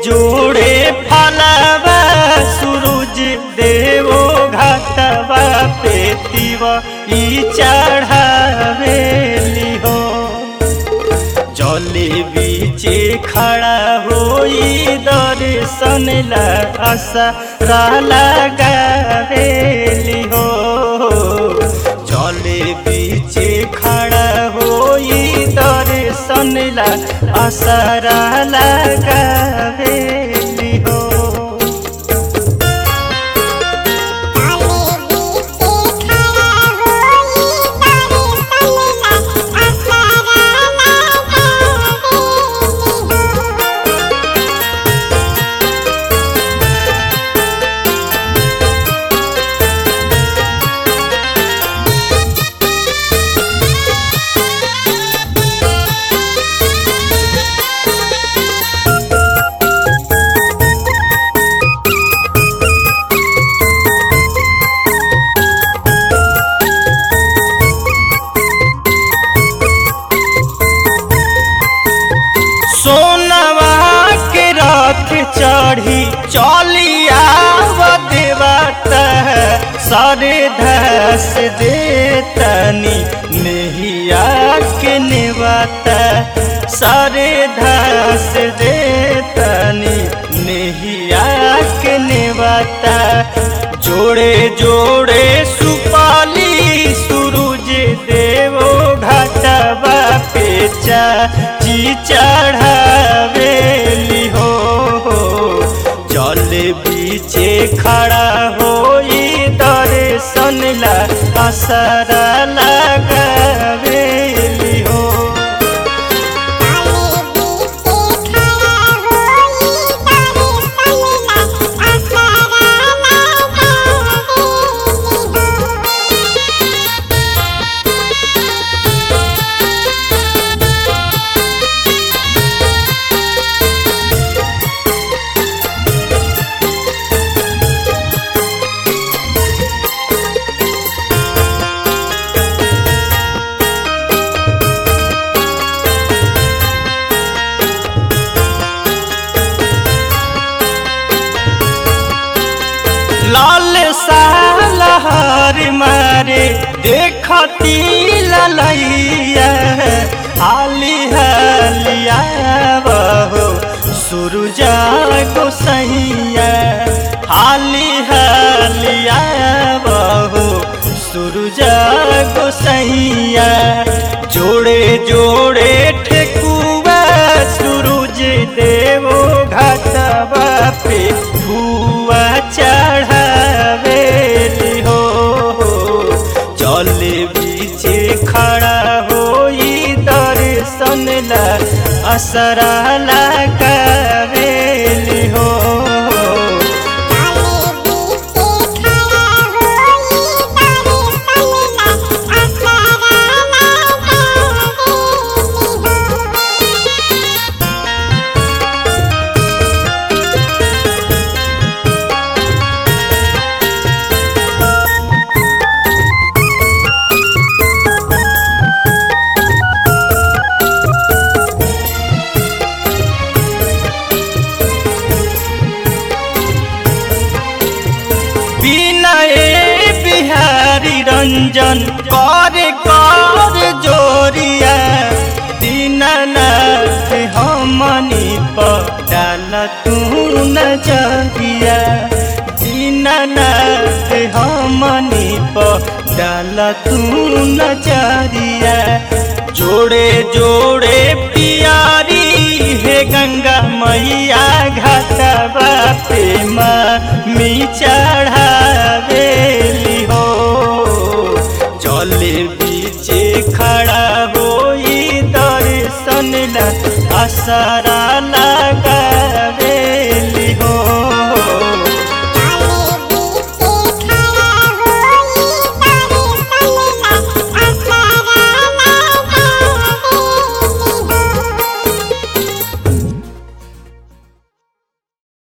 जोड़े फलवा सूरज देवो घाटवा पे तिव ई चढ़ावेली हो जले बीचे खड़ा होई दर्शन ला असरा लगावेली हो जले बीचे खड़ा होई दर्शन ला असरा लगावेली हो सोनवा के रथ चढ़ी चलिया देवता सरे धस देतनी नेहिया के नेवता सरे धस देतनी नेहिया के नेवता जोड़े जोड़े सुपाली सूरज देवो घाटवा पे ची चढ़ावेली हो जल बीचे खड़ा होई दर्शन ला असरा लगावेली हो लाल सालहर मारे देखती ललैया हाली हालिया बहो सुरुजा गोसैया हाली हालिया बहो सुरुजा गोसैया जोड़े जोड़े ठेकुआ सूरज देवो घाटवा पे हुआ चढ़ावेली हो जल बीचे खड़ा होई दर्शन ला असरा लगावेली हो विनय बिहारी रंजन कर कर जोरिया दीननाथ हमनी पटाल तू नजरिया दीननाथ हमनी पटाल तू नजरिया जोड़े जोड़े पियारी हे गंगा मैया घाटवा पे मी चढ़ावेली हो जले बीचे खड़ा होई दर्शन ला असरा लगा